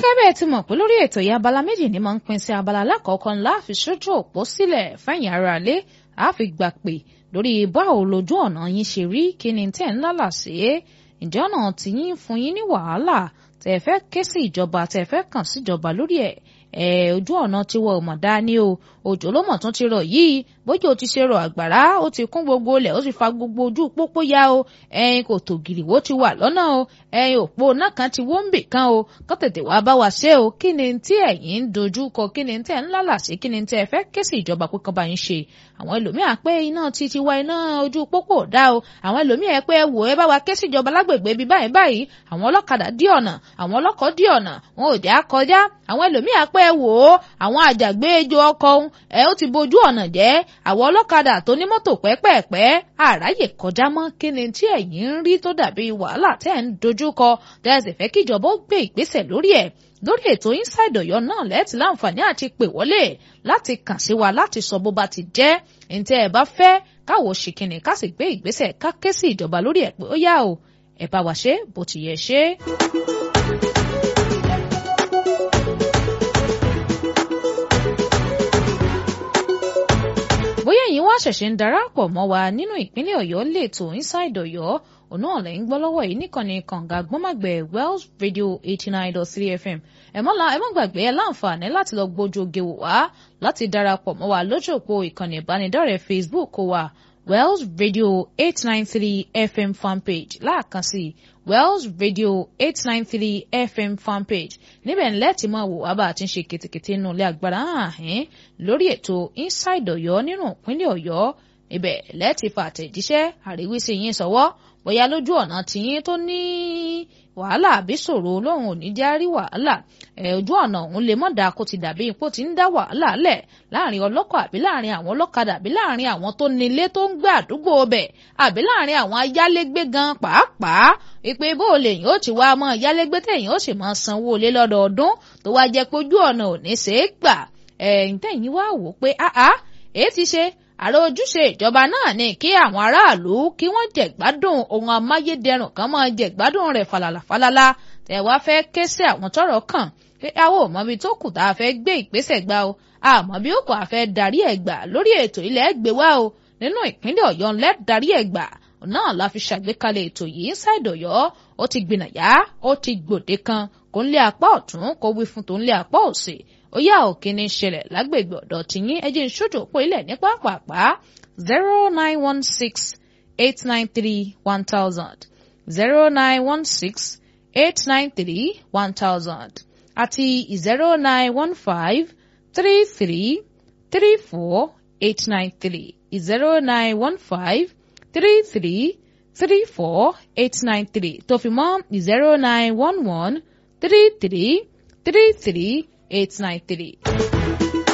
gẹ́gẹ́ bẹ́ẹ̀ ti mọ̀ pé lórí ètò yìí abala méjì ni máa ń pín sí abala alákọ̀ọ́kọ́ ńlá fi sójú òpó sílẹ̀ fẹ̀yìn ara lé a fi gbà pé lórí báwo lójú ọ̀nà yín ṣe rí kí ni tẹ̀ ń lálà sí ǹjẹ́ ọ̀nà tí yín fún yín ní wàhálà tẹ̀ fẹ́ ké sí ìjọba tẹ̀ fẹ́ kàn síjọba lórí ẹ̀ ẹ̀ ojú ọ̀nà tí wọ́n mọ̀ dání o òjò ló mọ̀ tún ti rọ̀ yìí bójú o ti ṣe rọ̀ àgbàrá ó ti kún gbogbo ilẹ̀ ó ti fa gbogbo ojú pópó ya o ẹ̀yin kò tó gìrìwó ti wà lọ́nà o ẹ̀yin òpó náà kan ti wó ń bì kan o kó tètè wá bá wa ṣe o kí ni tí ẹ̀yin ń dojú kọ kí ni tí ẹ̀ ń lálà sí kí ni tí ẹ fẹ́ ké sí ìjọba pé kán bá yín ṣe àwọn ẹlòmíà pé iná ti ti wá iná ojú pópó dá o àwọn ẹlòmíà pé ẹ wò ẹ bá wa ké sí ìjọba lágbègbè bíi báyìí báyìí àwọn ọlọ́kadà dí ọ̀nà àwọn ọlọ́kọ̀ dí ọ̀nà wọn ò já kọjá àwọn ẹlòmíà pé ẹ wò ó àwọn àjàgbé ejò ọkọ̀ ohun ẹ ó ti bojú ọ̀nà jẹ́ àwọn ọlọ́kadà tó ní mọ́tò pẹ́pẹ́ẹ̀pẹ́ àráyè kọjá mọ́ kí ni tí ẹ̀yin ń rí tó dàbí wàhálà tẹ́ ń dojú kọ tẹ́sí fẹ́ kíjọba ó gbé ìgbésẹ̀ lórí ẹ̀ lórí ètò inside Ọ̀yọ́ náà lẹ́ẹ̀tì láǹfààní àti pè wọlé láti kàn sí wa láti sọ bó bá ti jẹ́ ǹtẹ́ ẹ bá fẹ́ káwọ́ ṣìkìnnì ká sì gbé ìgbésẹ̀ ká ké sí ìjọba lórí ẹ̀ pé ó yá o ẹ bá wa ṣe bó ti yẹ ṣe. bóyá ẹ̀yin wá ṣẹ̀ṣẹ̀ ń darapọ̀ mọ́ wa nínú ìpínlẹ̀ Ọ̀yọ́ lẹ́tọ̀ inside Ọ̀yọ́ òun náà lẹ́yìn gbọ́ lọ́wọ́ yìí nìkànnì kànga gbọ́màgbẹ̀ Wells Radio eighty nine dot three FM ẹ mọ́ ẹ mọ́ gbàgbé ẹ láǹfààní láti lọ gbójú oge wò wá láti darapọ̀ mọ́ wa lójú òpó ìkànnì ìbánidọ́rẹ̀ẹ́ Facebook wa Wells Radio eight nine three FM fanpage láàkan sí Wells Radio eight nine three FM fanpage níbẹ̀ ńlẹ́ tí máa wò wá bá a ti ń ṣe kètèkètè nínú ilé agbára hàn lórí ètò Inside Ọ̀yọ́ nínú ìpínlẹ̀ Ọ̀yọ́ ibẹ̀ lẹ́ẹ̀tì fa àtẹ̀jíṣẹ́ àríwísí yín sọ́wọ́ bóyá lójú ọ̀nà tiyín tó ní wàhálà àbí ṣòro lóhùn ò ní já rí wàhálà ẹ̀ ojú ọ̀nà òun lè mọ̀ dá kó ti dàbí ipò tí ń dá wàhálà lẹ̀ láàrin ọlọ́kọ̀ àbí láàrin àwọn ọlọ́kadà àbí láàrin àwọn tó nílé tó ń gbé àdúgbò bẹ̀ àbí láàrin àwọn ayálégbé gan pàápàá ìpè bó o lè yín ó ti wá mọ́ ayálégbé tẹ̀yìn ó sì máa sanwó lé lọ́dọọdún tó wá jẹ́ pé ojú ọ̀nà ò ní ṣeé gbà ẹ̀yìn tẹ̀yìn wá wò pé áá èé ti ṣe àrò ojúṣe ìjọba náà ni kí àwọn aráàlú kí wọ́n jẹ̀gbádùn ohun amáyédẹrùn kan máa jẹ̀gbádùn rẹ̀ falala falala tẹ̀ wá fẹ́ ké sí àwọn tọ́rọ̀ kàn pé àwọn ò mọbi tó kù tá a fẹ́ gbé ìgbésẹ̀ gbà o àmọ́ bí ó kò a fẹ́ darí ẹ̀ gbà lórí ètò ilẹ̀ gbé wá o nínú ìpínlẹ̀ Ọ̀yọ́ ńlẹ́ darí ẹ̀ gbà náà la fi ṣàgbékalẹ̀ ètò yìí Inside Ọ̀yọ́ ó ti gbìnàyà ó ti gbòde kan kò ń lé apá ọ̀tún kò wí fún tó ń lé apá òsì ó yá òkè ní ṣẹlẹ̀ lágbègbè ọ̀dọ̀ tìyín ẹjẹ́ ìṣojú òpó ilẹ̀ ní pápápá zero nine one six eight nine three one thousand zero nine one six eight nine three one thousand àti zero nine one five three three three four eight nine three zero nine one five three three three four eight nine three tó fi mọ́ zero nine one one three three three three eight nine three.